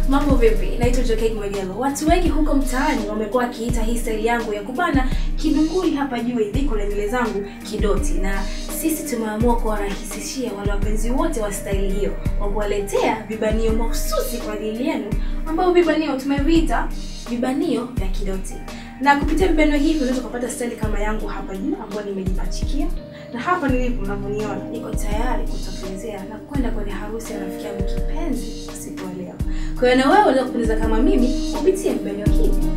Mambo vipi? Naitwa Jokate Mwegelo. Watu wengi huko mtaani wamekuwa wakiita hii staili yangu ya kubana kidunguli hapa juu hivi kwenye nywele zangu kidoti, na sisi tumeamua kuwarahisishia wale wapenzi wote wa staili hiyo kwa kuwaletea vibanio mahususi kwa ajili yenu, ambao vibanio tumeviita vibanio vya kidoti na kupitia vibanio hivi unaweza kupata staili kama yangu hapa juu ambayo nimejipachikia, na hapa nilipo unavyoniona, niko tayari kutokelezea na kwenda kwenye harusi ya rafiki yangu kipenzi usiku wa leo. Kwa hiyo na wewe unaweza kupendeza kama mimi kupitia vibanio hivi.